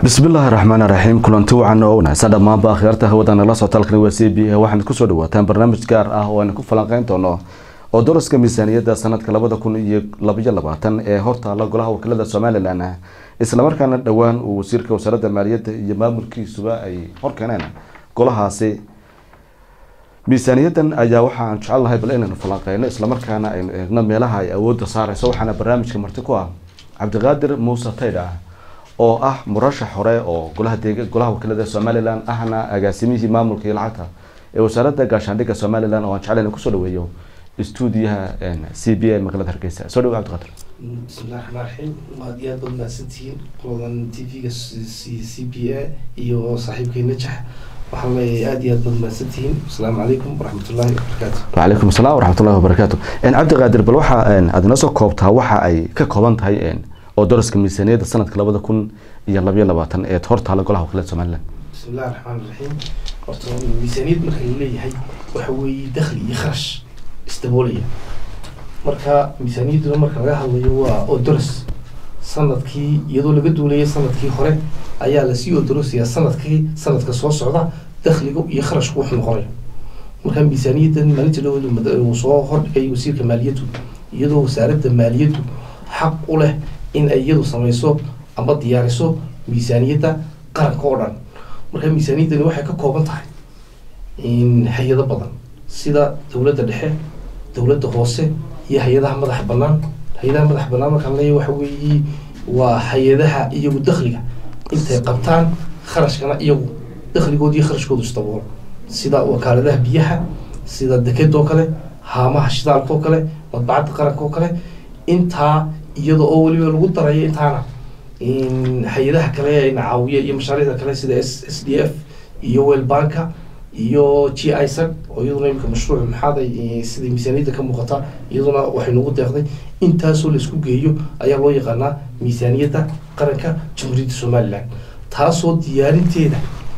bismillaahi raxmaan raxiim kulanti wacan oo wanaagsan dhammaanba akhyaarta hawada nala socota halkan waa c b a waxaad kusoo dhawaataan barnaamij gaar ah oo aynu ku falanqeyn doono oo daraska miisaaniyadda sanadka labada kun iyo labaiyo labaatan ee hortaala golaha wakiilada somalilan islamarkaana dhowaan uu wasiirka wasaaradda maaliyadda iyo maamulkiisuba ay horkeeneen golahaasi miisaaniyadan ayaa waxaan jecelnahay bal inaynu falanqeyno islamarkaana aynu eegno meelaha ay awoodda saareyso waxaana barnaamijka marti ku ah cabdiqaadir muuse taydha oo ah murashax hore oo golaha deeg golaha wakiilada somalilan ahna agaasimihii maamulka iyo lacagta ee wasaaradda gaashaandhigga somalilan oo aan jecel in kusoo dhaweeyo stuudiyaha c b a magaalada hargeysa soo dhawo cabdiqaadir bismillahi raxmaan raxiim aad iyo aad baad mahadsantihiin qoladan t v-ga c b a iyo saaxiibkay najax waxaan leeyahay aad iyo aad baad mahadsantihiin asalaamu calaykum waraxmatullaahi wabarakaatu wacalaykum asalaam waraxmatullahi wabarakaatu cabdiqaadir bal waxa aad inoo soo koobtaa waxa ay ka kooban tahay oo daraska miisaaniyadda sanadka labada kun iyo labayo labaatan ee hortaala golaha wakiilada somalilan bismillahi raxmaan raxiim horta miisaaniyad marka la leeyahay waxa weeye dakhli iyo kharash isdaboolaya marka miisaaniyadduna marka laga hadlayo waa odoros sanadkii iyadoo laga duulaya sanadkii hore ayaa lasii odorosiyaa sanadkii sanadka soo socda dakhliga iyo kharashku wuxuu noqonayo marka miisaaniyaddan maalinta dhaweed uu soo hordhigay wasiirka maaliyaddu iyadoo wasaaradda maaliyaddu xaq u leh in ay iyadu samayso ama diyaariso miisaaniyadda qaranka oo dhan marka miisaaniyaddani waxay ka kooban tahay hay-ado badan sida dowladda dhexe dowladda hoose iyo hay-adaha madaxa bannaan hay-adaha madaxa bannaan markaan leeyahy waxa weeye waa hay-adaha iyagu dakhliga intay qabtaan kharashkana iyagu dakhligooda iyo kharashkoodu isdaboolo sida wakaaladaha biyaha sida dekedoo kale haamaha shidaalka oo kale madbacadda qaranka oo kale intaa iyada oo weliba lagu darayo intaana hay-adaha kale ayna caawiya iyo mashaariicda kale sida s s d f iyo welbanka iyo g isag oo iyaduna imika mashruuc maxaaday sida miisaaniyadda ka muuqata iyaduna waxay nagu deeqday intaasoo laisku geeyo ayaa loo yaqaanaa miisaaniyadda qaranka jamhuuriyadda somalilan taasoo diyaarinteeda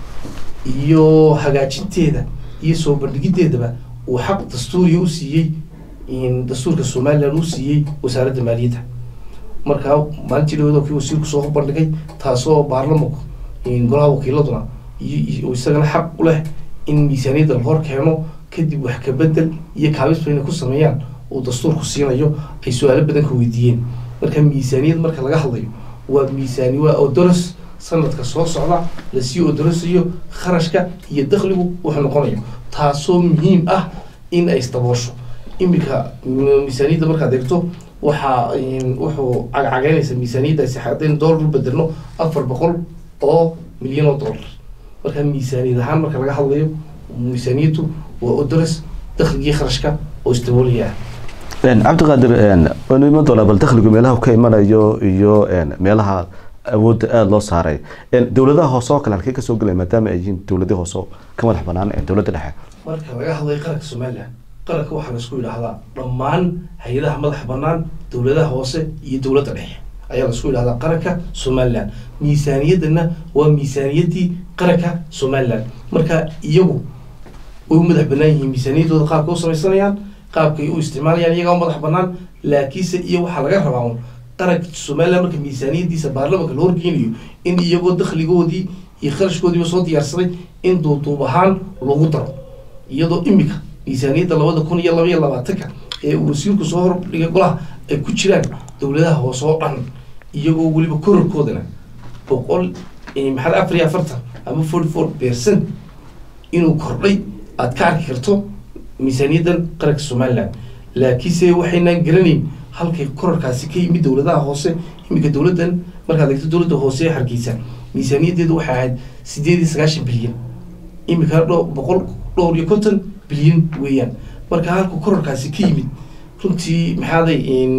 iyo hagaajinteeda iyo soo bandhigiddeedaba uu xaq dastuuriya u siiyey dastuurka somalilan uu siiyey wasaaradda maaliyadda markaa maalintii dhaweed oo kii wasiirku soo bandhigay taasoo baarlamanku golaha wakiiladuna isagana xaq u leh in miisaaniyadda la hor keeno kadib wax kabedel iyo kaabisba inay ku sameeyaan uu dastuurku siinayo ay su-aalo badan ka weydiiyeen marka miisaaniyad marka laga hadlayo waa miisaani waa odoros sanadka soo socda lasii odorosayo kharashka iyo dakhligu wuxuu noqonayo taasoo muhiim ah in ay isdaboosho iminka miisaaniyadda markaad eegto waxaa wuxuu cagcageynaysa miisaaniyaddaasi haddaynu dollar u bedelno afar boqol oo milyan oo dollar marka miisaaniyad ahaan marka laga hadlayo miisaaniyaddu waa odoros dakhligii kharashka oo isdaboolaya cabdiqaadir waynu iman doonaa bal dakhligu meelaha ka imanayo iyo meelaha awoodda aada loo saaray dowladaha hoose oo kale halkee kasoo gelaya maadaama ay yihiin dowladii hoose ka madax banaan dowladda dhexe marka laga hadlayo qaranka somalilan qaranka waxaa laisku yidhaahdaa dhammaan hay-adaha madaxa bannaan dowladaha hoose iyo dowladda dhexe ayaa laisku yidhahdaa qaranka somalilan miisaaniyaddana waa miisaaniyaddii qaranka somalilan marka iyagu way u madax bannaan yihiin miisaaniyaddooda qaabka u samaysanayaan qaabkay u isticmaalayaan iyagaa u madax bannaan laakiinse iyo waxaa laga rabaa un qaranka somalilan marka miisaaniyaddiisa baarlamanka la horgeynayo in iyagoo dakhligoodii iyo kharashkoodiiba soo diyaarsaday in duuduub ahaan lagu daro iyadoo imika miisaaniyadda labada kun iyo labaiyo labaatanka ee uu wasiirku soo hordhigay golaha ay ku jiraan dowladaha hoose oo dhan iyagoo weliba korarkoodana boqol maxaad afar iyo afartan ama forty four percent inuu kordhay aada ka arki karto miisaaniyaddan qaranka somalilan laakiinse waxaynaan garanayn halkay korarkaasi ka yimid dowladaha hoose iminka dowladdan markaad eegto dowladda hoose ee hargeysa miisaaniyaddeedu waxay ahayd sideed iyo sagaashan bilyan imika dho boqol dhowr iyo konton bilyan weeyaan marka halka korarkaasi ka yimid runtii maxaaday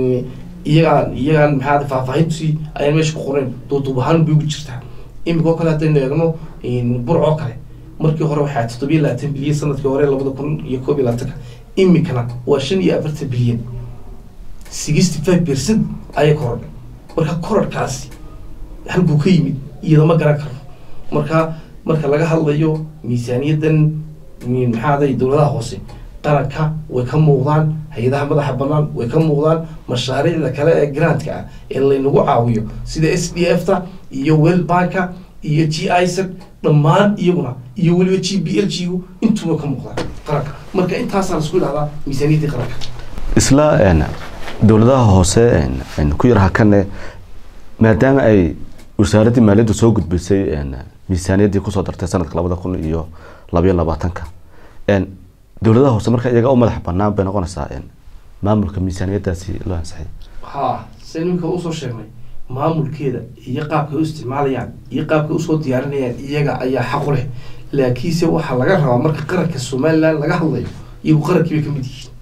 iyagaan iyagaan maxaaday faahfaahintii ayaan meesha ku qorayn duuduub ahaan bay ugu jirtaa imika oo kale haddaynu eegno burc oo kale markii hore waxaa toddobiyo labaatan bilyan sanadkii hore labada kun iyo koob iyo labaatanka imikana waa shan iyo afartan bilyan sixty five percent ayay korodhay marka korarkaasi halkuu ka yimid iyadama garan karno marka marka laga hadlayo miisaaniyaddan maxaaday dowladaha hoose qaranka way ka muuqdaan hay-adaha madaxa banaan way ka muuqdaan mashaariicda kale ee grantka ah ee laynagu caawiyo sida s d f ta iyo welbanka iyo g isec dhammaan iyaguna iyo weliba g b l g gu intuba ka muuqdaan qaranka marka intaasaa laisku idhahdaa miisaaniyaddii qaranka isla een, dowladaha hoose een, een, ku yar hakane maadaama ay wasaaraddii maaliyadda soo gudbisay een, miisaaniyaddii kusoo dartay sanadka labada kun iyo labayo labaatanka een, dowladaha hoose marka iyaga u madax banaan bay noqonaysaa een, maamulka miisaaniyaddaasi loo ansixiyay ha se niminka usoo sheegnay maamulkeeda iyo qaabkay u isticmaalayaan iyo qaabkay usoo diyaarinayaan iyaga ayaa xaq u leh laakiinse waxaa laga rabaa marka qaranka somaliland laga hadlayo iyagu qarankii bay ka mid yihiin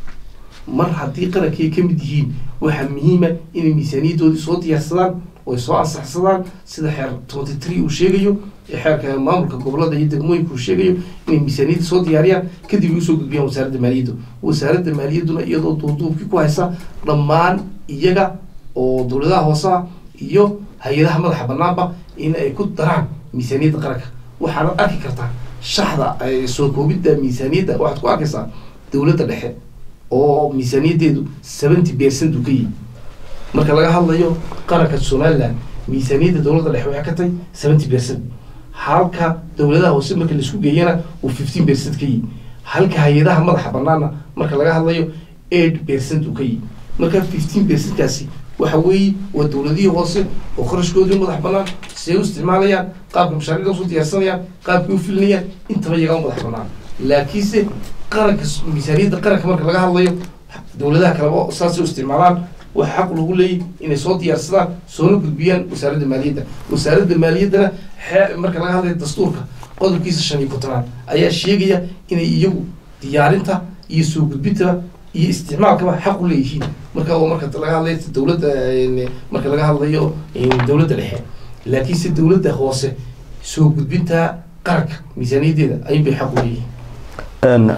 mar haddii qarankii ay ka mid yihiin waxaa muhiima inay miisaaniyaddoodii soo diyaarsadaan oo ay soo ansaxsadaan sida xeer twenty three uu sheegayo ee xeerka maamulka gobolada iyo degmooyinka uu sheegayo inay miisaaniyadda soo diyaariyaan kadib ay usoo gudbiyaan wasaaradda maaliyadda wasaaradda maaliyadduna iyadoo duuduubkii ku haysa dhammaan iyaga oo dowladaha hoosaha iyo hay-adaha madaxa banaanba in ay ku daraan miisaaniyadda qaranka waxaad arki kartaa shaxda ay soo koobidda miisaaniyadda waxaad ku arkaysaa dowladda dhexe oo miisaaniyaddeedu seventy percent uu ka yihi marka laga hadlayo qaranka somaliland miisaaniyadda dowladda dhexe waxay ka tahay seventy percent halka dowladaha hoose marka laisku geeyana uu fifteen percent ka yihi halka hay-adaha madaxa banaana marka laga hadlayo eight percent uu ka yihi marka fifteen percentkaasi waxa weeye waa dowladihii hoose oo qarashkoodii madax banaan siday u isticmaalayaan qaabka mashaariicda usoo diyaarsanayaan qaabkay u filinayaan intaba iyagaa u madax banaan laakiinse qaranka miisaaniyadda qaranka marka laga hadlayo dowladaha kaleba saasay u isticmaalaan waxa xaq lagu leeyahy inay soo diyaarsadaan soona gudbiyaan wasaaradda maaliyadda wasaaradda maaliyaddana xee marka laga hadlayo dastuurka qodobkiisa shan iyo kontonaad ayaa sheegaya inay iyagu diyaarinta iyo soo gudbintaba iyo isticmaalkaba xaq u leeyihiin marka oo marka laga hadlayo dowladda een, marka laga hadlayo een, dowladda dhexe laakiinse dowladda hoose soo gudbinta qaranka miisaaniyaddeeda ayun bay xaq u leeyihiin een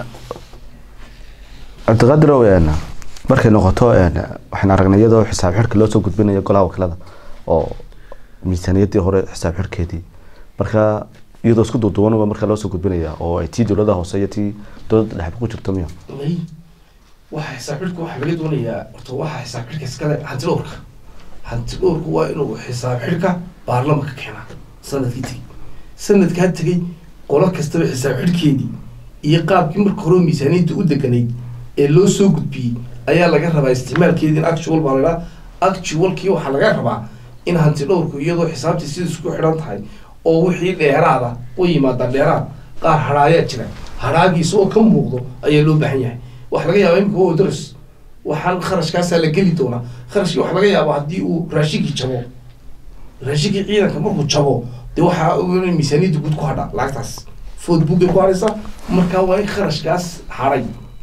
cabdiqaadirow een markay noqoto een waxaan aragnay iyadoo xisaab xidhka loo soo gudbinayo golaha wakiilada oo miisaaniyaddii hore xisaab xidhkeedii marka iyadoo isku duuduuban waa marka loo soo gudbinaya oo ay tii dowladaha hoose iyo tii dowladda dhexba ku jirto miya may waxa xisaab xidhka waxaa laga doonayaa horta waxa xisaab xidhka iskale hanti dhowrka hanti dhowrku waa inuu xisaab xidhka baarlamanka keenaa sanadkii tegey sanadkaa tegey qolo kastaba xisaab xidhkeedii iyo qaabkii marka hore miisaaniyadda u deganayd ee loo soo gudbiyey ayaa laga rabaa isticmaalkeedii in actual baa la idhaha actualkii waxaa laga rabaa in hanti dhowrku iyadoo xisaabtii sida isku xidhan tahay oo wixii dheeraada u yimaada dheeraad qaar hadhaayaa jira hadhaagiisa oo ka muuqdo ayaa loo baahan yahay waxaa laga yaabaa imika waa daras waxaan kharashkaasaa la geli doonaa kharashkii waxaa laga yaabaa haddii uu raashinkii jabo raashinkii ciidanka markuu jabo dee waxaa in miisaaniyadda guud ku hadha lacagtaas foodbookay ku hadhaysaa marka waa in kharashkaas hadhay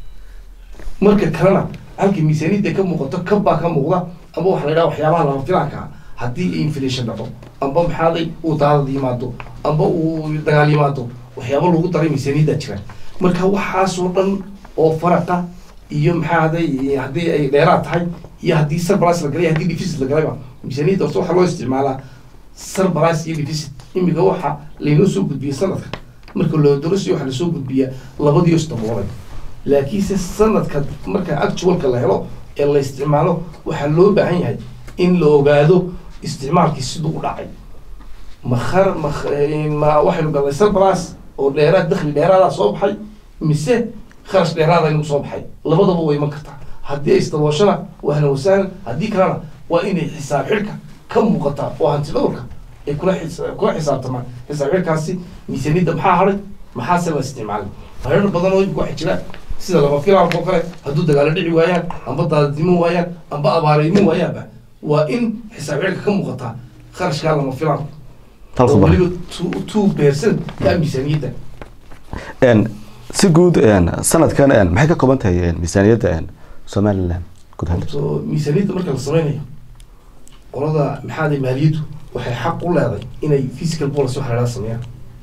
marka kalena halka miisaaniyadda ka muuqato kabbaa ka muuqda amba waxaa la yidhaha waxyaabaha lama filaanka ah haddii inflation dhaco amba maxaaday uu daadad yimaado amba uu dagaal yimaado waxyaaba lagu daray miisaaniyaddaa jira marka waxaasoo dhan oo faraqa iyo maxaa haday haddii ay dheeraad tahay iyo haddii surprise la galay haddii deficit la galayba miisaaniyadda horta waxaa loo isticmaalaa surprise iyo deficit imika waxa laynoo soo gudbiyey sanadka marka loo dorasiyo waxaa lasoo gudbiyaa labadiyo isdaboolay laakiinse sanadka marka actualka la helo ee la isticmaalo waxaa loo baahan yahay in la ogaado isticmaalkii siduu u dhacay makar ma ma waxaynu galnay surprise oo dheeraad dakhli dheeraada soo baxay mise kharash dheeraada inuu soo baxay labadaba way iman kartaa haddii ay isdabooshana wahlan wasahlan haddii kalena waa inay xisaab xidhka ka muuqataa oo hanti dhowrka ay kula xis- kula xisaabtamaan xisaab xidhkaasi miisaaniyadda maxaa hadhay maxaase la isticmaalay hareer badan oo imika waxay jiraan sida lama filaanka oo kale hadduu dagaalo dhici waayaan amba daadadnimo waayaan amba abaaraymo waayaanba waa in xisaab xidhka ka muuqataa kharashkaa lama filaanka halka oo bar weliba two two percent ka miisaaniyadda een si guud een sanadkan een maxay ka kooban tahay een miisaaniyadda een somaliland guud ahaan horto miisaaniyadda marka la sameynayo qolada maxaaday maaliyaddu waxay xaq u leeday inay physical policy waxa la idhaha sameeyaan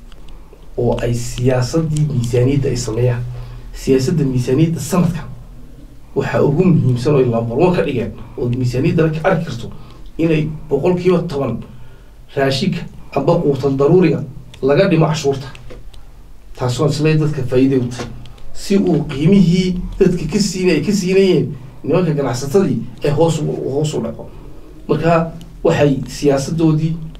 oo ay siyaasadii miisaaniyadda ay sameeyaan siyaasadda miisaaniyadda sanadkan waxaa ugu muhiimsan oo ay lambar one ka dhigeen oo miisaaniyadda ka arki karto inay boqolkiiba toban raashinka amba quutan daruuriga laga dhimo cashuurta taas waa isle dadka faa'iiday u tahay si uu qiimihii dadka ka siina ay ka siinayeen nimanka ganacsatadii ay hoos u hoos u dhaco marka waxay siyaasadoodii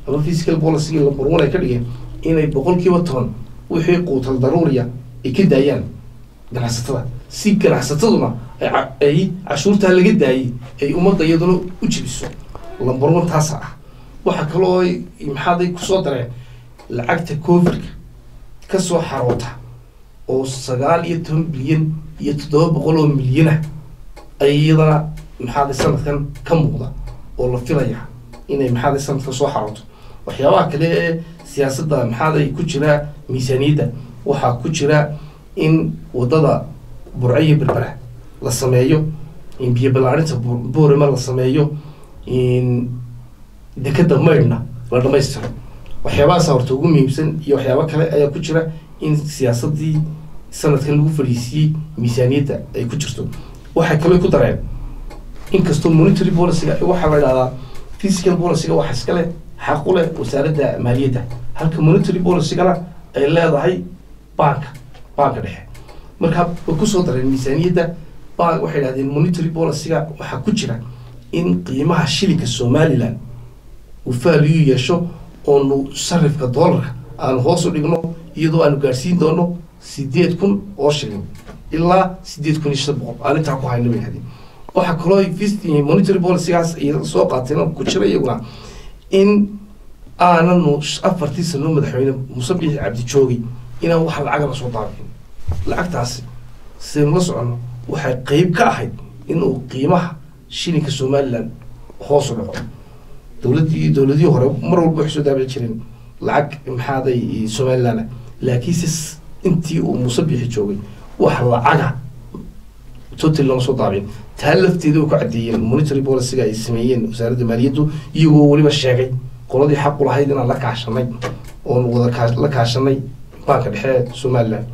ama physical policy lambar one ay ka dhigeen inay boqolkiiba toban wixii quutal daruuriya ay ka daayaan ganacsatada si ganacsataduna ay ca- ay cashuurtaa laga daayay ay ummadda iyaduna u jibiso lambar one taasa ah waxaa kaloo ay maxaaday kusoo dareen lacagta covidka kasoo xaroota oo sagaal iyo toban bilyan iyo toddoba boqol oo milyan ah ay iyadana maxaaday sanadkan ka muuqda oo la filaya inay maxaaday sanadkan soo xarooto waxyaabaha kale ee siyaasadda maxaaday ku jira miisaaniyadda waxaa ku jira in wadada burco iyo berbera la sameeyo in biyo ballaarinta Bur- boorama la sameeyo in dekeda maydhna la dhamaystiro waxyaabahaasa horta ugu muhiimsan iyo waxyaabo kale ayaa ku jira in siyaasadii sanadkan lagu fadhiisiiyey miisaaniyadda ay ku jirto waxay kaloo ku dareen inkastoo monetary policyga waxaa la idhahdaa physical policyga waxa iska leh xaq u leh wasaaradda maaliyadda halka monetary policygana ay leedahay banka banka dhexe marka way kusoo dareen miisaaniyadda bank waxay idhahdeen monetary policyga waxaa ku jira in qiimaha shilinka somaliland uu value yeesho oonu sarifka doolarka aanu hoos u dhigno iyadoo aanu gaadhsiin doono sideed kun oo shilin ilaa sideed kun iyo shan boqol aan intaa ku hayno bay hadeen waxaa kaloo ay fis- monetary policygaas ay soo qaateen ku jira iyaguna in aananu afartii sano madaxweyne muuse biixi cabdi joogay inaan wax lacaga la soo daabicin lacagtaasi sidaynu la soconno waxay qeyb ka ahayd inuu qiimaha shilinka somaliland hoos u dhaco dowladdii dowladihii hore mar walba waxay soo daabici jireen lacag maxaaday somaliland laakiinse s- intii uu muuse biixi joogay wax lacaga total lama soo daabicin taa lafteeda way ku caddeeyeen monetary policyga ay sameeyeen wasaaradda maaliyaddu iyagoo weliba sheegay qoladii xaq u lahayd inaan la kaashanay oon wada kaa- la kaashanay banka dhexe ee somaliland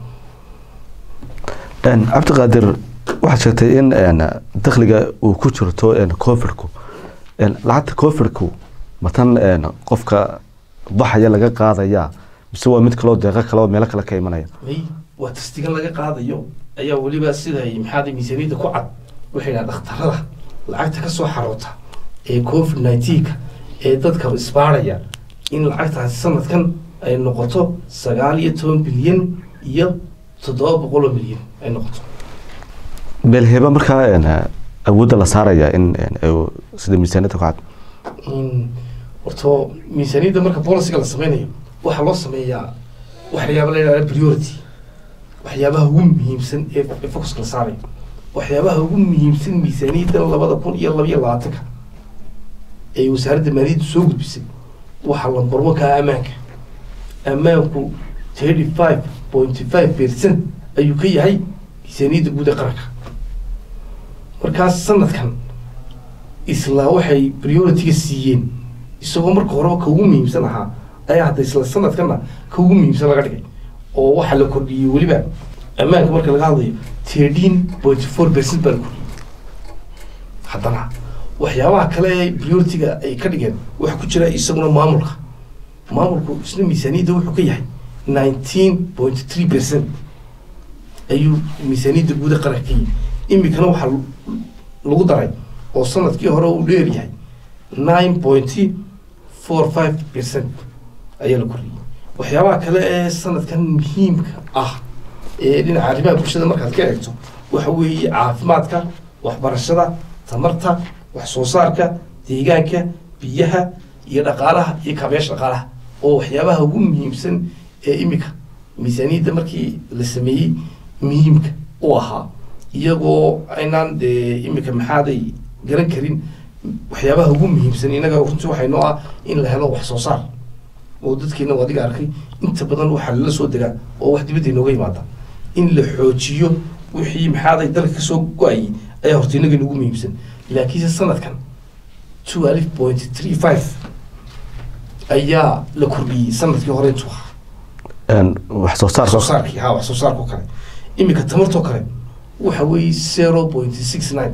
Een, cabdiqaadir waxaad sheegtay in een, dakhliga uu ku jirto een, covidku Een, lacagta covidku matan een, qofka baxaya laga qaadaya mise waa mid kaloo deeqo kale oo meelo kale ka imanaya may waa tastigan laga qaadayo ayaa weliba siday maxaaday miisaaniyadda ku cad waxay dhaha dhakhtarada lacagta ka soo xaroota ee covid nineteenka ee dadka isbaaraya in lacagtaasi sanadkan ay noqoto sagaal iyo toban bilyan iyo toddoba boqol oo milyan ay noqoto meelheeba markaa een, awoodda la saaraya in een, ay- sida miisaaniyadda ku cad in horto miisaaniyadda marka policyga la sameynayo waxaa loo sameeyaa waxyaaba la yidhahda priority waxyaabaha ugu muhiimsan ee ee focuska la saarayo waxyaabaha ugu muhiimsan miisaaniyadda labada kun iyo laba iyo labaatanka ee wasaaradda maaliyadda soo gudbisay waxaa lambarwo kaa ammaanka ammaanku thirty five point five percent ayuu ka yahay miisaaniyadda guud ee qaranka markaas sanadkan isla waxay priority-ga siiyeen isagoo marka horeba ka ugu muhiimsan ahaa ayaa hadda isla sanadkana ka ugu muhiimsan laga dhigay oo waxaa la kordhiyey weliba ammaanka marka laga hadlayo thirteen point four percent baa la kordhiyey haddana waxyaabaha kale ee priority-ga ay ka dhigeen waxaa ku jira isaguna maamulka maamulku isna miisaaniyadda wuxuu ka yahay nineteen point three percent ayuu miisaaniyadda guud ee qaranka ka yihi imikana waxaa lagu daray oo sanadkii hore uu dheer yahay nine point four five percent ayaa la kordhiyey waxyaabaha kale ee sanadkan muhiimka ah ee dhinaca arrimaha bulshada markaad ka eegto waxa weeye caafimaadka waxbarashada tamarta wax soo saarka deegaanka biyaha iyo dhaqaalaha iyo kaabayaasha dhaqaalaha oo waxyaabaha ugu muhiimsan ee imika miisaaniyadda markii la sameeyey muhiimka u ahaa iyagoo aynaan dee imika maxaaday garan karin waxyaabaha ugu muhiimsan inaga runtii waxay noo ah in la helo wax soo saar oo dadkeena waa adiga arkay inta badan waxaa lala soo degaa oo wax dibadda inooga yimaada in la xoojiyo wixii maxaaday dalka kasoo go-ayay ayaa horta inaga ugu muhiimsan laakiinse sanadkan twelve point three five ayaa la kordhiyey sanadkii hore intuu ahaa Een, wax soo wax soo saarka saarkii ha wax soo saarkoo kale iminka tamartoo kale waxa weeye zero point six nine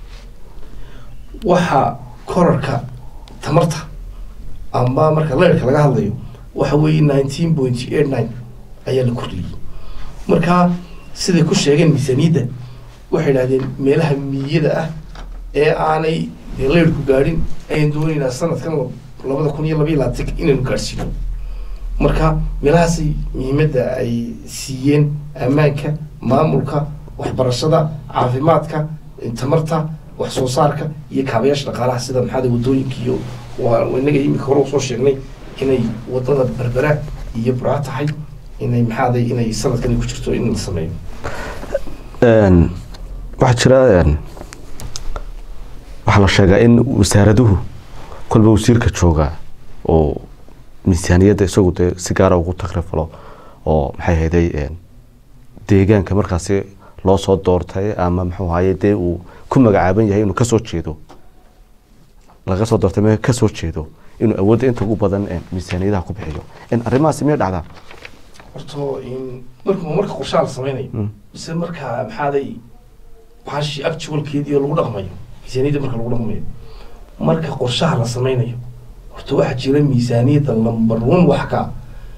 waxa korarka tamarta ama marka leerka laga hadlayo waxa weeye nineteen point eight nine ayaa la kordhiyey marka siday ku sheegeen miisaaniyadda waxay idhahdeen meelaha miyada ah ee aanay dee leerku gaadhin ayaan doonaynaa sanadkan labada kun iyo labaiyo labaatanka inaynu gaadhsiino marka meelahaasay muhiimadda ay siiyeen ammaanka maamulka waxbarashada caafimaadka tamarta wax soo saarka iyo kaabayaasha dhaqaalaha sida maxaada wadooyinka iyo waa inaga imika hore usoo sheegnay inay wadada berbera iyo buraa tahay inay maxaaday inay sanadkan ku jirto in la sameeyo waxaa jira waxaa la sheegaa in wasaaraduhu kolba wasiirka jooga oo miisaaniyadda isagu dee si gaara ugu takrifalo oo maxay hayday deegaanka markaasi loo soo doortay ama muxuu ahaye dee uu ku magacaaban yahay inuu kasoo jeedo laga soo doortay me kasoo jeedo inuu awoodda inta ugu badan miisaaniyadaha ku bixiyo arrimahaasi miyay dhacdaa horto marka marka qorshaha la sameynayo mise marka maxaaday baashii actualkeedii oo lagu dhaqmayo miisaaniyadda marka lagu dhaqmayo marka qorshaha la sameynayo horta waxaa jira miisaaniyadda number one wax ka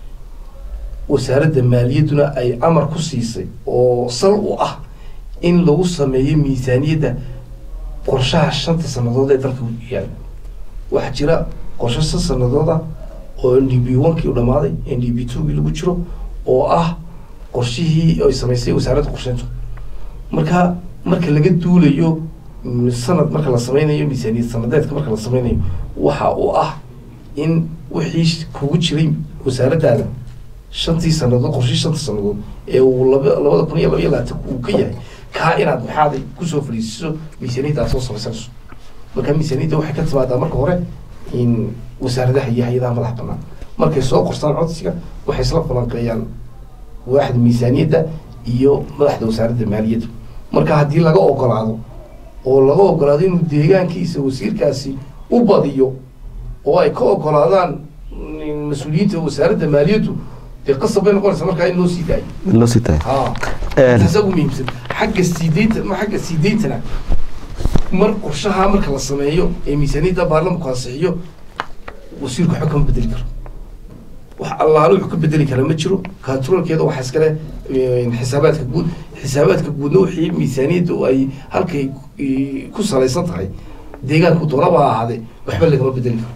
wasaaradda maaliyadduna ay amar ku siisay oo sal u ah in lagu sameeyo miisaaniyadda qorshaha shanta sanadood ee dalka yaala waxaa jira qorsho shan sanadooda oo n d b onkii u dhamaaday n d b twogii lagu jiro oo ah qorshihii ay samaysay wasaaradda qorsheyntu marka marka laga duulayo sanad marka la sameynayo miisaaniyad sanadeedka marka la sameynayo waxa uu ah in wixii kugu jiray wasaaraddaada shantii sanadood qorshii shanta sanadood ee uu laba labada kun iyo laba iyo labaatanka uu ka yahay kaa inaad maxaaday kusoo fadhiisiso miisaaniyadda aad soo samaysanayso marka miisaaniyadda waxay ka timaadaa marka hore in wasaaradaha iyo hay-adaha madax banaan markay soo qorstaan codsiga waxay isla falanqeeyaan waaxda miisaaniyadda iyo madaxda wasaaradda maaliyadda marka haddii laga ogolaado oo laga ogolaado inuu deegaankiisa wasiirkaasi u badiyo oo ay ka ogolaadaan mas-uuliyiinta wasaaradda maaliyaddu dee qasab bay noqonaysa markaa in loo sii daayo loo sii tahay ha taasa ugu muhiimsan xagga siideynta ma xagga siideyntana mar qorshaha marka la sameeyo ee miisaaniyadda baarlamanku ansixiyo wasiirku waxba kama bedeli karo wax allaale wuxuu ka bedeli karaa ma jiro controlkeeda waxaa iskale xisaabaadka guud xisaabaadka guudna wixii miisaaniyadda ay halkay ku salaysan tahay deegaanku doonaba ha ahaadee waxba lagama bedeli karo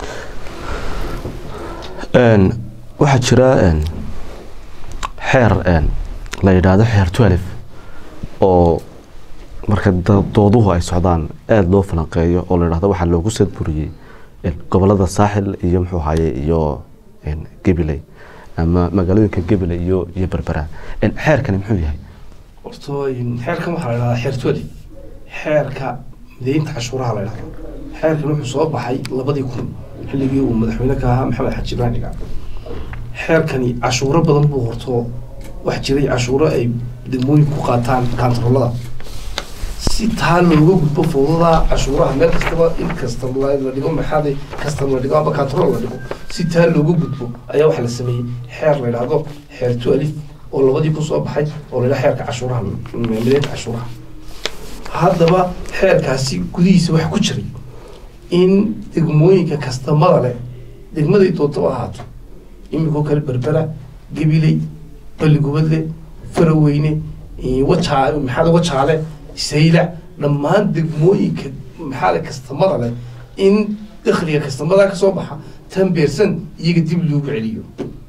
waxaa jira xeer la yidhaahdo xeer twelve oo marka dooduhu ay socdaan aada loo falanqeeyo oo la yidhahdo waxaa loogu sadburiyey gobolada saaxil iyo muxuu ahaye iyo gabiley ama magaalooyinka gabiley iyo iyo berbera xeerkani muxuu yahay horto xeerkan waxaa la yidhahdaa xeer twelve xeerka mideynta cashuuraha la yidhahdo xeerkan wuxuu soo baxay labadii kun xilligii uu madaxweyne ka ahaa maxamed xaji ibrahim dhiga xeerkani cashuuro badan buu horto wax jiray cashuuro ay degmooyin ku qaataan kantaroolada si taa looga gudbo fowdada cashuuraha meel kastaba in kasta la dhigo maxaade kasta la dhigo ama kantarool la dhigo si taa looga gudbo ayaa waxaa la sameeyey xeer la yidhaahdo xeer tu alif oo labadii ku soo baxay oo la yidhaha xeerka cashuuraha mideynta cashuuraha haddaba xeerkaasi gudihiisa waxa ku jiray in degmooyinka kastamada leh degmaday doonto ahaato imikoo kale berbera gabiley balligubadle faraweyne wajaa maxaada wajaale saylac dhammaan degmooyinka maxaada kastamada leh in dakhliga kastamada ka soo baxa tan beersan iyaga dib loogu celiyo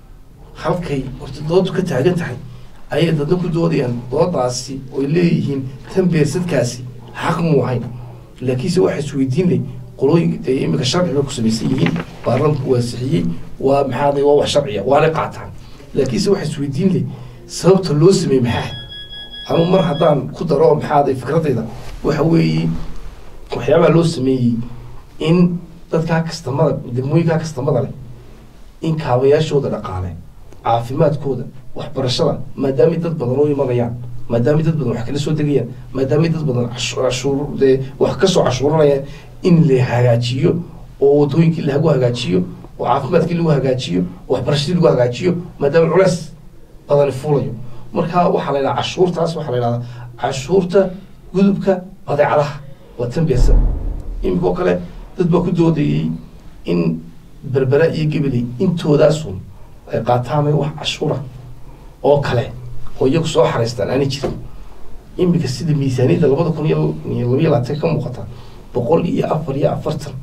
halkay horta doodu ka taagan tahay ayay dadna ku doodayaan doodaasi oy leeyihiin tan beersadkaasi xaq muu ahayn laakiinse waxa isweydiin leh qolooyinka dee imika sharci bay ku samaysan yihiin baarlamanku waa sixiyey waa maxaada waa wax sharciya waana qaataan laakiinse waxa isweydiin leh sababta loo sameeyey maxaa anu mar haddaan ku daro maxaaday fikradayda waxa weeye waxyaabaha loo sameeyey in dadkaa kastamada degmooyinkaa kastamada leh in kaabayaashooda dhaqaale caafimaadkooda waxbarashada maadaamay dad badan u imanayaan maadaamay dad badan wax kala soo degayaan maadaamay dad badan cashuur dee wax kasoo cashuuranayaan in la hagaajiyo oo wadooyinkii lagu hagaajiyo oo caafimaadkii lagu hagaajiyo oo waxbarashadii lagu hagaajiyo maadaama culeys badani fuulayo marka waxaa la yidhaha cashuurtaas waxaa la yidhahdaa cashuurta gudubka badeecadaha waa tan beersan imika oo kale dad baa ku doodayey in berbera iyo gabaley intoodaasun ay qaataamay wax cashuura oo kale oo iyagu soo xaraystaan aanay jirin imika sida miisaaniyadda labada kun iyo labayo labaatan ka muuqata boqol iyo afar iyo afartan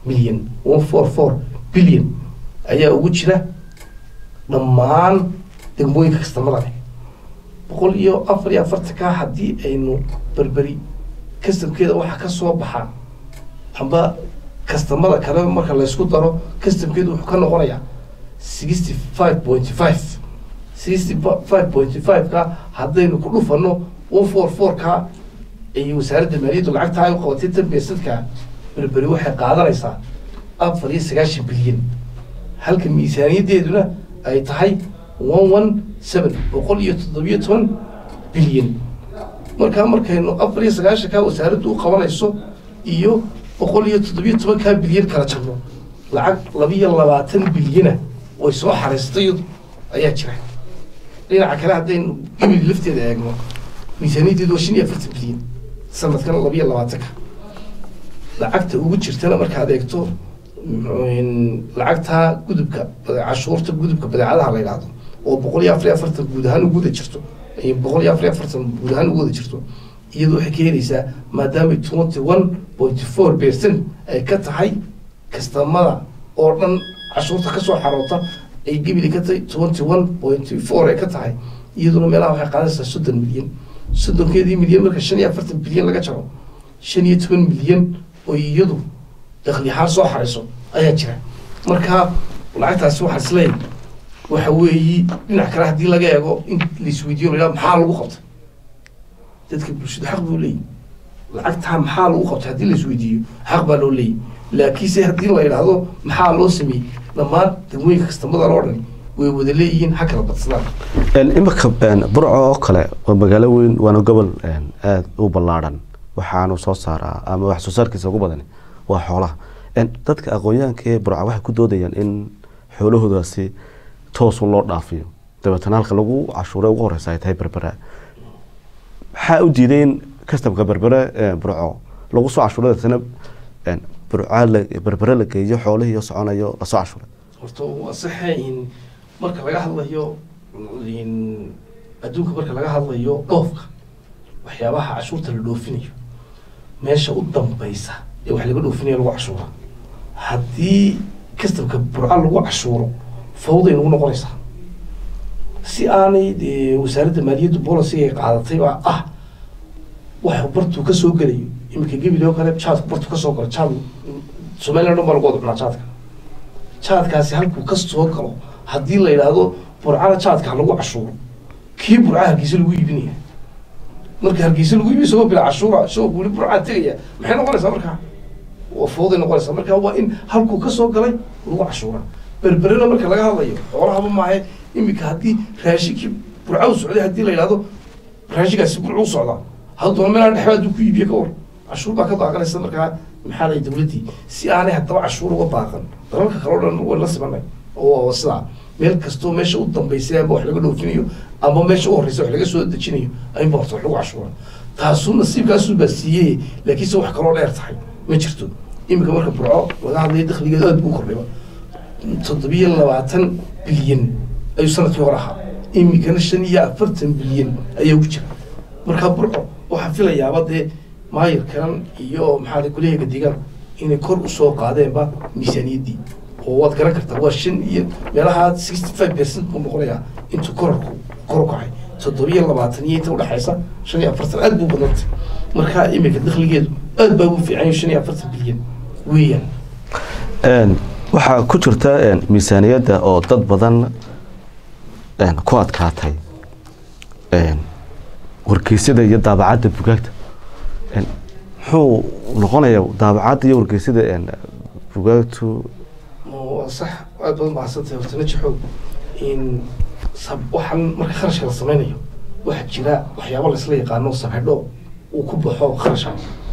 milyan one four four billion ayaa ugu jira dhammaan degmooyinka kastamada leh boqol iyo afar iyo afartanka haddii aynu berberi kastamkeeda waxa ka soo baxa amba kastamada kale marka laysku daro kastamkeedu wuxuu ka noqonayaa sixty five point five sixty five point five ka haddaynu ku dhufano one four four ka ay wasaaradda maaliyaddu lacagta ay u qabatay tan beesadka berberi waxay qaadanaysaa afar iyo sagaashan bilyan halka miisaaniyaddeeduna ay tahay one one seven boqol iyo toddobiyo toban bilyan markaa markaynu afar iyo sagaashanka wasaaraddu u qabanayso iyo boqol iyo toddobiyo tobankaa bilyan kala jabno lacag labiyo labaatan bilyana way soo xariistay ayaa jira dhinaca kale haddaynu gibili lafteeda eegno miisaaniyaddeedu waa shan iyo afartan bilyan sanadkan labiyo labaatanka lacagta ugu jirtana markaad eegto lacagta gudubka cashuurta gudubka badeecadaha la yidhaahdo oo boqol iyo afar iyo afartan guud ahaan ugu wada jirto boqol iyo afar iyo afartan guud ahaan ugu wada jirto iyadu waxay ka helaysaa maadaama twenty one point four percent ay ka tahay kastamada oo dhan cashuurta kasoo xaroota ay gebili ka tahay twenty one point four ay ka tahay iyaduna meelaha waxay qaadanaysaa soddon milyan soddonkeedii milyan marka shan iyo afartan bilyan laga jaro shan iyo toban milyan oo iyadu dakli ahaan soo xariso ayaa jira marka lacagtaasi waxaa isleeyahay waxa weeyi dhinac kale haddii laga eego in laisweydiiyo la yidhaha maxaa lagu qabtay dadka bulshadu xaq buu leeyahy lacagtaa maxaa lagu qabtay haddii laisweydiiyo xaq baa loo leeyahy laakiinse haddii la yidhaahdo maxaa loo sameeyey dhammaan degmooyinka kastamada loo dhani way wada leeyihiin ha kala badsadaan imika burco oo kale waa magaalo weyn waana gobol aada u ballaadhan waxaanu soo saaraa ama wax soo saarkiisa ugu badan waa xoolaha dadka aqoonyahanka ee burca waxay ku doodayaan in xoolahoodaasi toosu loo dhaafiyo dabeetana halka lagu cashuuray ugu horeysa ay tahay berbera maxaa u diiday in kastamka berbere burco lagu soo cashuuray dabeetana burca berbere la geeyo xoolihii soconayo lasoo cashuuray horta waa saxe in marka laga hadlayo adduunka marka laga hadlayo dhoofka waxyaabaha cashuurta la dhoofinayo meesha u dambaysa ee wax laga dhoofinayo lagu cashuura haddii kastamka burca lagu cashuuro fawday nagu noqonaysaa si aanay dee wasaaradda maaliyaddu boliciga ay qaadatay baa ah wax bartuu ka soo gelayo iminka gebili oo kale jaadku bartuu ka soo galo jaad somaliland dhan baa lagu wada cunaa jaadka jaadkaasi halkuu ka soo galo haddii la yidhaahdo burcana jaadka ha lagu cashuuro kii burca hargeysa lagu iibinaya marka hargeysa lagu iibiyo isagoo bila cashuura isagoo weli burcaa tegaya maxay noqonaysaa markaa waa fawday noqonaysaa marka waa in halkuu ka soo galay lagu cashuura berberena marka laga hadlayo xoolahaba maahe iminka haddii raashinkii burca u socday haddii la yidhahdo raashinkaasi burcu u socdaa hadduna meelaa dhexba hadduu ku iibiyo ka war cashuur baa ka daaqanaysa markaa maxaa lay dawladdii si aanay haddaba cashuur uga daaqan dalalka kale o dhan way la simanay oo sidaa meel kastoo meesha u dambaysay amba wax laga dhoofinayo amba meesha u horreysa wax laga soo dejinayo aynba horta wax lagu cashuura taasuu nasiibkaasuu baa siiyey laakiinse wax kaloo dheer tahay ma jirto iminka marka burco laga hadlayo dakhligeedu aad buu kordhayba toddobiyo labaatan bilyan ayuu sanadkii hore ahaa iminkana shan iyo afartan bilyan ayaa ugu jira markaa burco waxaa filayaaba dee maayirkan iyo maxaa kuleyaga deegaan inay kor usoo qaadeenba miisaaniyaddii oo waad garan kartaa waa shan iyo meelaha sixty five percent buu noqonayaa intuu kororku kor u kacay toddobiyo labaatan iyo inta udhexaysa shan iyo afartan aad buu badantay markaa iminka dakhligeedu aad baa ugu fiican shan iyo afartan bilyan weeyaan waxaa ku jirta miisaaniyadda oo dad badan ku adkaatay wargeysyada iyo daabacadda bugaagta muxuu noqonayaa daabacadda iyo wargeysyada bugaagtu waa sax aad badan mahadsantahay horta najaxow in sab waxaan marka kharashka la sameynayo waxaa jira waxyaaba laisla yaqaano sabxidho uu ku baxo kharashka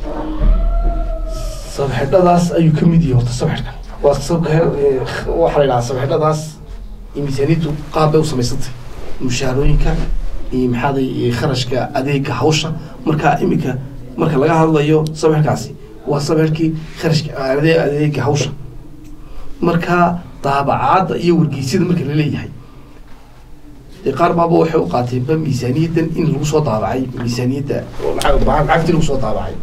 sabxidhadaas ayuu ka mid yahay horta sabxidhkan waa sabka waxaa la yidhahaa sabxidhadaas miisaaniyaddu qaab bay u samaysantay mushaharooyinka iyo maxaaday kharashka adeega hawsha marka iminka marka laga hadlayo sabxidhkaasi waa sabxidhkii kharashka adeega hawsha marka daabacaadda iyo wargeysyada marka la leeyahay dee qaar baaba waxay u qaateenba miisaaniyaddan in lagu soo daabacay miisaaniyadda oo lacag lacagtii lagu soo daabacay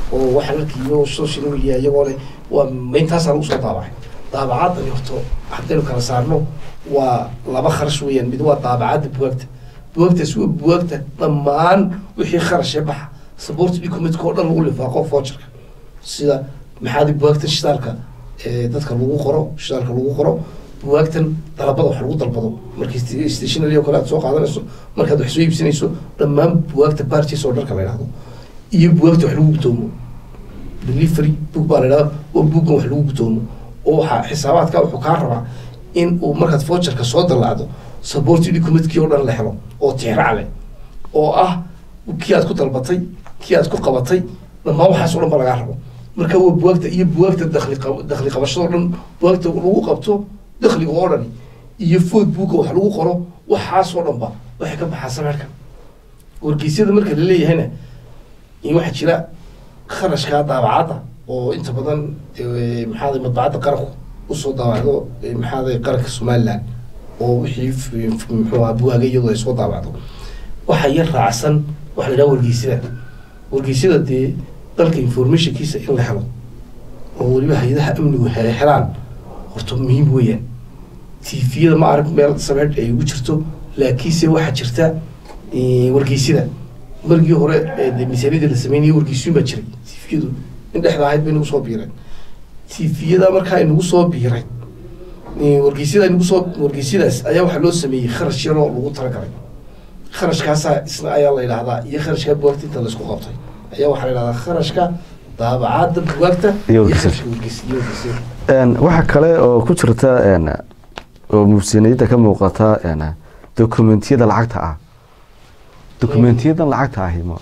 oo waxaan arkiyo social media iyagoo leh waa intaasaa lagu soo daabacay daabacadani horto haddaynu kala saarno waa laba kharash weeyaan mid waa daabacadda bugaagta bugaagtaas waa bugaagta dhammaan wixii kharashee baxa support documentka oo dhan lagu lifaaqo voucherka sida maxaadi bugaagtan shidaalka ee dadka lagu qoro shidaalka lagu qoro bugaagtan dalabada wax lagu dalbado markii stationary oo kale aad soo qaadanayso markaad wax soo iibsanayso dhammaan bugaagta barches oo dharka la yidhahdo iyo bugaagta wax lagu gutoomo delivery book baa la yidhahda waa buuggan wax lagu gutoomo oo waxaa xisaabaadka wuxuu kaa rabaa in uu markaad voucherka soo dallacdo support documentkii oo dhan la helo oo tixraac leh oo ah kii aad ku dalbatay kii aad ku qabatay dhammaan waxaas oo dhan ba lagaa rabo marka waa bugaagta iyo bugaagta dakli qab- dakli qabashadoo dhan bugaagta lagu qabto dakliga oo dhani iyo food buugga wax lagu qoro waxaasoo dhan ba waxay ka baxaa sameerkan wargeysyada marka la leeyahayna in waxaa jira kharashkaa daabacadda oo inta badan eh, maxaa madbacadda qaranku usoo daabacdo eh, maxaa qaranka somaliland oo wixii f- f- muxuu ahaa buwaaga iyadoo ay soo daabacdo waxaa yar raacsan waxa la yidhaha wargeysyada wargeysyada dee dalka informationkiisa in la helo oo weliba hay-adaha amnigu he- helaan horta muhiim weeyaan tviyada ma arag meel sameed ay ugu jirto laakiinse waxaa jirta eh, wargeysyada margii hore ee dee miisaaniyada la sameynayay wargeysyun baa jiray tviyadu in dhexda ahayd bay nagu soo biireen tviyada markaa inagu soo biiray eh, wargeysyada inagu soo wargeysyadaas ayaa waxaa loo sameeyey kharash yaroo lagu talagalay kharashkaasaa isna ayaa la yidhahdaa iyo kharashkaa bugaagta inta laisku qabtay ayaa waxaa la yidhahdaa kharashka daabacadda bugaagta Iyo wargeysyada. kharashka wargeys- iyo wargeysyada Een, waxaa kale oo ku jirta een, oo muufsiniyada ka muuqata een, dokumentiyada lacagta ah dokumentiyadan lacagta ahi ma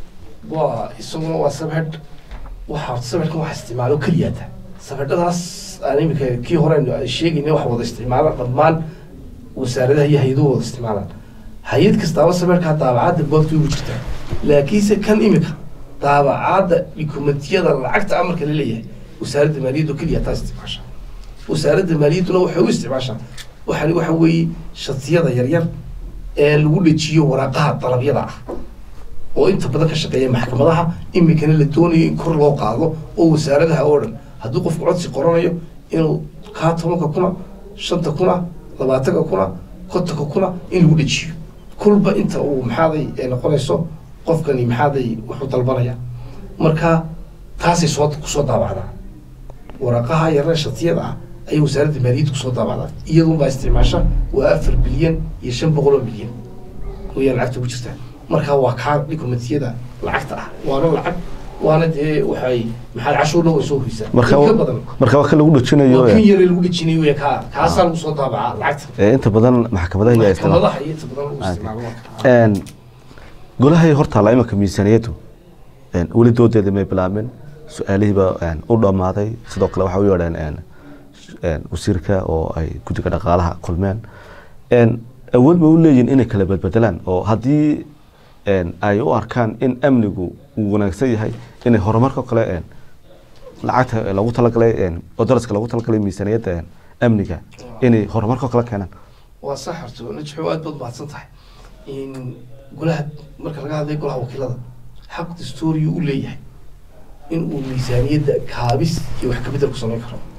waa isaguna waa sabedh waxaa sabedhkan waxa isticmaalo keliyaata sabedhadaas aan imika kii hore aynu sheegayna wax wada isticmaala dhammaan wasaaradaha iyo hay-aduhu wada isticmaalaan hay-ad kastaaba sabedhkaa daabacadda bugaagta ugu jirtaa laakiinse kan imika daabacadda dokumentiyada lacagta amarka la leeyahay wasaaradda maaliyadda oo keliya taa isticmaasha wasaaradda maaliyadduna waxay u isticmaashaa waxani waxa weeye shatiyada yaryar ee lagu dhejiyo waraaqaha dalabyada ah oo inta badan ka shaqeeya maxkamadaha imikana la doonayo in kor loo qaado oo wasaaradaha oo dhan hadduu qofku codsi qoranayo inuu kaa tobanka kuna shanta kuna labaatanka kuna kontonka kuna in lagu dhejiyo kulba inta uu maxaaday ee noqonayso qofkani maxaaday wuxuu dalbanaya marka taasay soo kusoo daabacdaa waraqaha yarna shatiyada ah ayay wasaaradda maaliyadda kusoo daabacdaa iyadunbaa isticmaasha waa afar bilyan iyo shan boqol oo milyan wayaan lacagta ugu jirtaa marka waa kaa dokumentiyada lacagta ah waana lacag waana dee waxay maxaa cashuurna way soo hoysaa marka in ka badan marka waa ka lagu dhajinayo waa kan een, yare lagu dhejinayo wey kaa kaasaa lagu soo daabacaa lacagta ee inta badan maxkamadaha iyo isticmaal maxkamadaha iyo inta badan lagu isticmaalo marka. een golahay hortaala imanka miisaaniyadu een weli doodeeda may bilaabin su-aalihiiba een u dhammaaday sidoo kale waxay u yeedheen een een wasiirka oo ay guddiga dhaqaalaha kulmeen een awood ma u leeyihin inay kala bedbedelaan oo haddii een ay u arkaan in amnigu uu wanaagsan yahay inay horumarka kale een lacagta lagu talagalay een oo daraska lagu talagalay miisaaniyadda een amniga inay horumarka kale keenaan waa sax horto najxo aad baad mahadsan tahay in golaha marka laga hadlayo golaha wakiilada xaq dastuuriyu u leeyahay in uu miisaaniyadda kaabis iyo wax kabedel ku samayn karo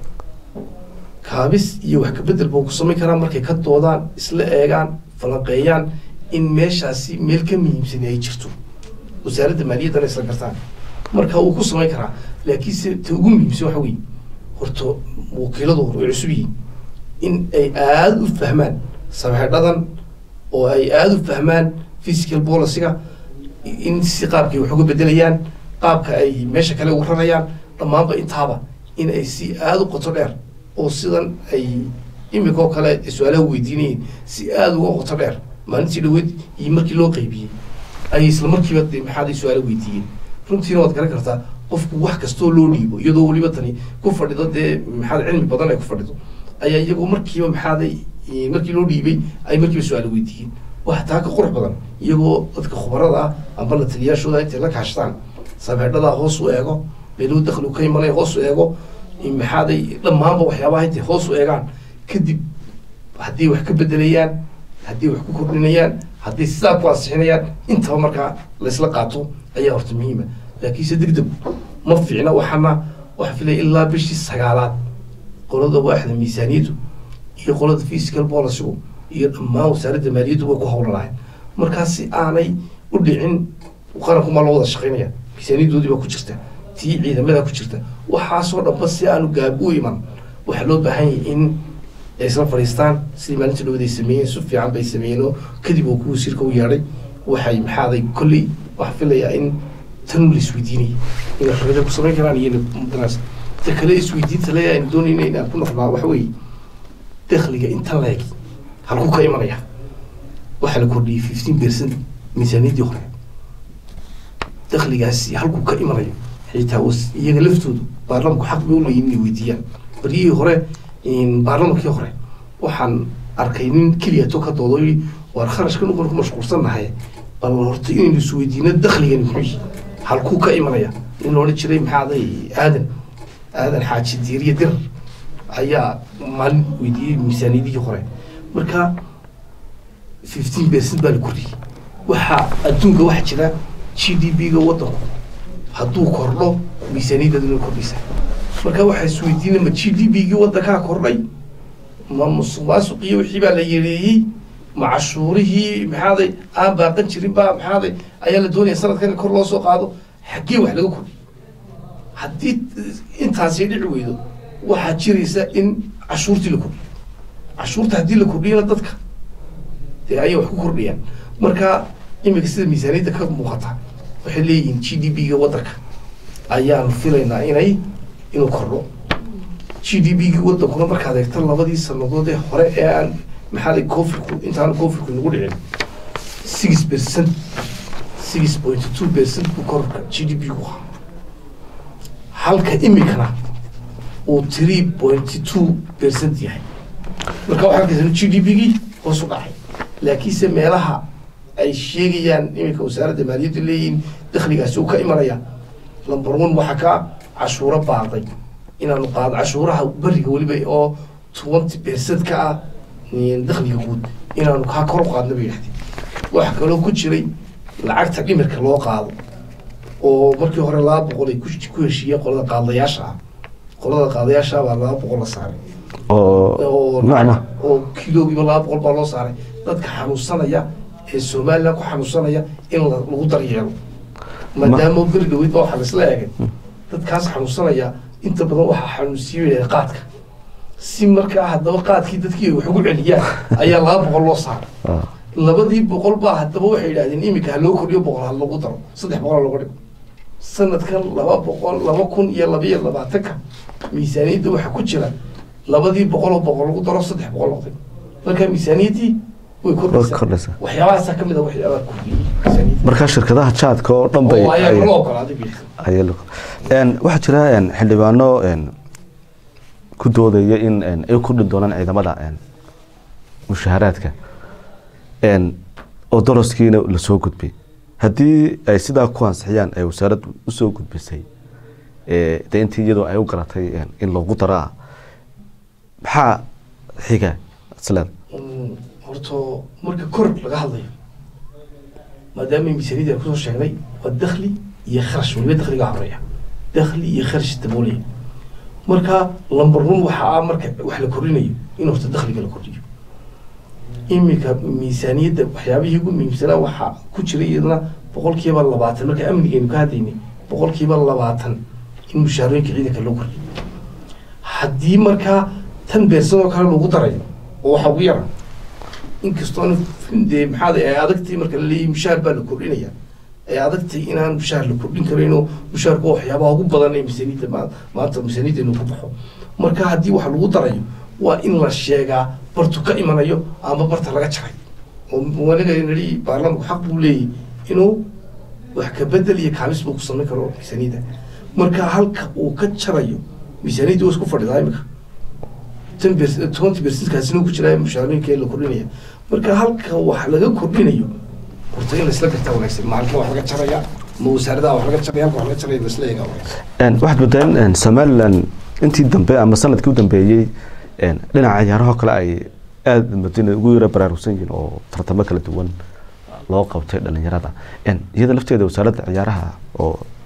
kaabis iyo wax kabedel buu ku samayn karaa markay ka doodaan isla eegaan falanqeeyaan in meeshaasi meel ka muhiimsan ay jirto wasaaradda maaliyaddana isla gartaan marka uu ku samayn karaa laakiinse ta ugu muhiimsan waxa weeye horto wakiiladu hore way cusub yihiin in ay aada u fahmaan sameedhadan oo ay aada u fahmaan physical policyga in si qaabkay wax uga bedelayaan qaabka ay meesha kale ugu rarayaan dhammaanba intaaba in ay si aada u qoto dheer oo sidan ay imika oo kale su-aalaha weydiinayeen si aada uga qoto dheer maalintii dhaweyd iyo markii loo qeybiyey ay isla markiiba dee maxaaday su-aalo weydiiyeen runtiina waad garan kartaa qofku wax kastoo loo dhiibo iyadoo weliba tani ku fadhido dee maxaad cilmi badan ay ku fadhido ayaa iyagu markiiba maxaaday eh, markii loo dhiibay ay markiiba su-aalo weydiiyeen waxa taa ka qurux badan iyagoo dadka khubarada ah amba la taliyaashooda intay la kaashadaan sameedhadaa hoos u eego meeluu dakhligu ka imanaya hoos u eego in maxaaday dhammaanba waxyaabaha intay hoos u eegaan kadib haddii wax ka bedelayaan haddii wax ku kordhinayaan haddii sidaa ku ansixinayaan intaba markaa laysla qaato ayaa horta muhiima laakiinse degdeg ma fiicna waxaana waxa filaya ilaa bishii sagaalaad qolada waaxda miisaaniyaddu iyo qolada physical policygu iyo dhammaan wasaaradda maaliyaddu way ku howlanaayeen markaas si aanay u dhicin qarankumaa loo wada shaqaynaya miisaaniyaddoodii baa ku jirta tii ciidamada ku jirta waxaasoo dhanba si aanu gaab u iman waxaa loo baahan yahay in ay isla fadhiistaan sidii maalinta dhawad ay sameeyeen si fiican bay sameeyeen oo kadib uu ku wasiirka u yeedhay waxay maxaaday kolley waxaa filayaa in tan la isweydiinaya inay xorriyada ku samayn karaan iyo mudanaas ta kale isweydiinta leeyahay aynu doonayna inaan ku noqnaa waxa weeye dakhliga intan leeg halkuu ka imanaya waxaa la kordhiyey fifteen percent miisaaniyaddii hore dakhligaasi halkuu ka imanayo xitaa was- iyaga laftoodu baarlamanku xaq bay u leeyihin inay weydiiyaan baryihii hore baarlamankii hore waxaan arkay nin keliya to ka doodo yidhi waar kharashkan uban ku mashquulsannahay bal horta inaynu isweydiino dakhligani muxuu yihi halkuu ka imanaya nin la odhan jiray maxaaday aadan aadan xaaji diiriye dir ayaa maalin weydiiyey miisaaniyadihii hore marka fifteen percent baa la kordhiyey waxaa adduunka waxaa jira g d p ga waddanku hadduu kordho miisaaniyaddeedu inay kordhaysaa marka waxaa isweydiinay ma g d p gii waddankaa kordhay ma musuq maasuqii wixii baa la yareeyey ma cashuurihii maxaaday aan baaqan jirin baa maxaaday ayaa la doonaya sanadkan in kor loo soo qaado xaggee wax laga kordhiy haddii intaasi dhici weydo waxaa jiraysa in cashuurtii la kordhiyo cashuurta haddii la kordhiyana dadka dee ayay wax ku kordhayaan marka imika sida miisaaniyadda ka muuqata waxay leeyihiin g d p ga waddanka ayaanu filaynaa inay inuu kordho g d p ga waddankuna markaad eegta labadii sanadood ee hore ee aan maxaa la covidku intaan covidku nagu dhicin six percent six point two percent buu kororka g d p ku ahaa halka imikana uu three point two percent yahay marka waxaa arkaysa g d p gii hoos u dhacay laakiinse meelaha ay sheegayaan iminka wasaaradda maaliyadda leeyihiin dakhligaasi uu ka imanaya number one waxaa ka cashuuro baaday inaanu qaado cashuuraha beriga weliba oo twenty percent ka ah dakhliga guud inaanu kaa kor u qaadna bay yidhahdeen waxaa kaloo ku jiray lacagta dhimirka loo qaado oo markii hore laba boqol ay ku ku heshiiyeen qolada qaadayaasha ah qolada qaadayaasha baa laba boqol la saaray oo oo nacma oo kiloogiiba laba boqol baa loo saaray dadka xanuunsanaya ee somalilan ku xanuunsanaya in la- lagu daryeelo maadaama beri dhaweyd baa waxaa laisla eegay dadkaas xanuunsanaya inta badan waxaa xanuunsiiyey qaadka si markaa haddaba qaadkii dadkii ay wax ugu celiyaan ayaa laba boqol loo saaray Ah. labadii boqol baa haddaba waxay yidhahdeen iminka ha loo kordhiyo boqol ha lagu daro saddex boqol ha looga dhigo sanadkan laba boqol laba kun iyo labaiyo labaatanka miisaaniyadda waxaa ku jira labadii boqol oo boqol lagu daro saddex boqol noqday marka miisaaniyaddii way Way kordhaysaa kordhaysaa. waxyaabahaasa ka mid a waxyaabaha kordhiyey miisaaniyadda markaa shirkadaha jaadka oo dhan bay oo ayaa ay- loo ogolaaday bixisan ayaa la- Een, waxaa jira een, xildhibaano een, ku doodaya in een, ay kordhi doonaan ciidamada een, mushaharaadka een, oo daraskiina lasoo gudbay haddii ay sidaa ku ansixiyaan ay wasaaraddu usoo gudbisay ee, dee intii iyadoo ay u garatay een, in loogu daraa maxaa xiga isleeda Mm, horta marka kor laga hadlayo maadaama miisaaniyadda aan kusoo sheegnay waa dakhli iyo kharash weliba dakhliga horeeya dakhli iyo kharash daboolaya marka lambar one waxa ah marka wax la kordhinayo in horta dakhliga la kordhiyo iminka miisaaniyadda waxyaabihii ugu muhiimsanaa waxaa ku jira iyadana boqolkiiba labaatan marka amnigeenu ka hadlaynay boqolkiiba labaatan in mushaharooyinka ciidanka loo kordhiyo haddii markaa tan beersan oo kale lagu darayo oo waxa ugu yara inkastoo dee maxaa ay adagtay marka la leeyahay mushaar baa la kordhinaya ay adagtay inaan mushaar la kordhin karayno mushaarku waa waxyaabaha ugu badan ee miisaaniyadda maa- maanta miisaaniyaddeenu ku baxo marka haddii wax lagu darayo waa in la sheegaa bartu ka imanayo ama barta laga jaray oo waniga nidhi baarlamanku xaq buu leeyahy inuu wax ka bedel iyo kaamis buu ku samayn karo miisaaniyadda marka halka uu ka jarayo miisaaniyadda waa isku fadhidaa imika ten percent twenty percentkaasina ku jiraa mushaarooyinka la kordhinaya marka halka wax laga kordhinayo horta in laisla gartaa wanaagsan maalka wax laga jaraya ma wasaaradaha wax laga jaraya halka wax laga jaraya laisla eegaa wanaagsan Een, waxaad moodaa in een, somalilan intii dambe ama sanadkii u dambeeyey een, dhinaca ciyaaraha kale ay aada madina ugu yara baraarugsan yihiin oo tartamo kala duwan loo qabtay dhalinyarada Een, iyada lafteeda wasaaradda ciyaaraha oo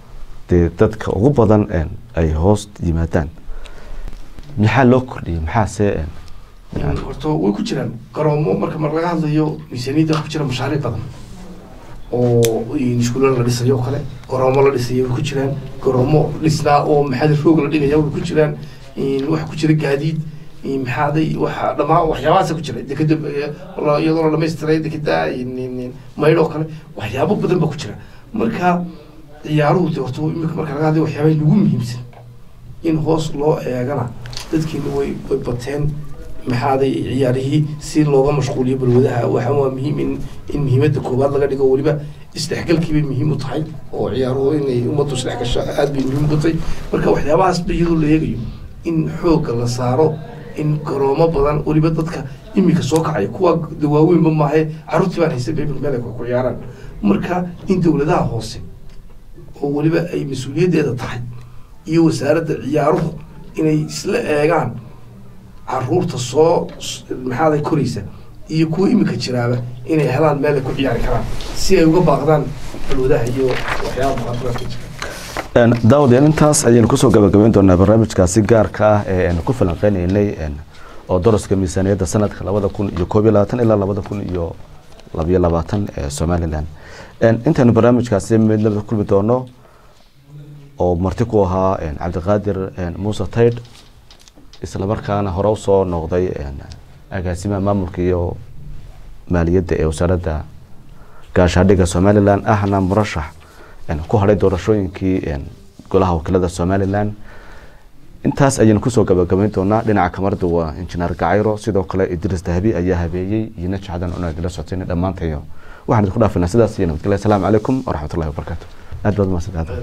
dee dadka ugu badan een, ay hoos yimaadaan maxaa loo kordhiyey maxaase een, Een, horta way ku jiraan garoomo marka mar laga hadlayo miisaaniyadda waxaa ku jira mashaariic badan oo in iskuulo la dhisayo oo kale garoomo la dhisayo way ku jiraan garoomo dhisnaa oo maxaada roog la dhigaya way ku jiraan in waxa ku jira gaadiid in maxaaday waxa dhamaan waxyaabahaasa ku jira dekeda la- iyadoo la dhamaystiray dekeda in- in- in maydho oo kale waxyaabo badan baa ku jira marka ciyaaruhu de horta imika marka laga hadlayo waxyaabaha ugu muhiimsan in hoos loo eegana dadkiina way way bateen maxaaday ciyaarihii si looga mashquuliyo balwadaha waxa waa muhiim in in muhiimadda koowaad laga dhigo weliba isdhexgalkii bay muhiim u tahay oo ciyaaruhu inay ummaddu isdhex gasho aad bay muhiim u tahay marka waxyaabahaas ba iyadoo la eegayo in xoogga la saaro in garoomo badan weliba dadka imika soo kacaya kuwa de waaweynba maahe carruurtii baan haysan bay meel ay ku ku ciyaaraan marka in dowladaha hoose oo weliba ay mas-uuliyaddeeda tahay iyo wasaaradda ciyaaruhu inay isla eegaan caruurta soo s- maxaaday koraysa iyo kuwa imika jiraaba inay helaan meel ay ku ciyaari karaan si ay uga baaqdaan balwadaha iyo waxyaaba muqadaraadka jira Een, daawadayaal intaas ayaynu kusoo gabagabeyn doonaa barnaamijkaasi gaarka ah ee aynu ku falanqeynaynay een, oo daraska miisaaniyadda sanadka labada kun iyo koob iyo labaatan ilaa labada kun iyo labiyo labaatan ee somalilan Een, intaynu barnaamijkaasi midnaba kulmi doono oo marti ku ahaa een, cabdiqaadir een, muuse taydh islamarkaana hore usoo noqday een, agaasimaha maamulka iyo maaliyadda ee wasaaradda gaashaadhiga somalilan ahna murashax een, ku hadhay doorashooyinkii een, golaha wakiilada somalilan intaas ayaynu kusoo gabagabayn doonaa dhinaca kamarada waa injineer gacayro sidoo kale idris dahabi ayaa habeeyey iyo najcadan una idila socotayna dhammaantayo waxaan idinku dhaafinaa sidaas iyo nabadgelya asalaamu calaykum waraxmatullahi wabarakaatu aad baad mahadsantahay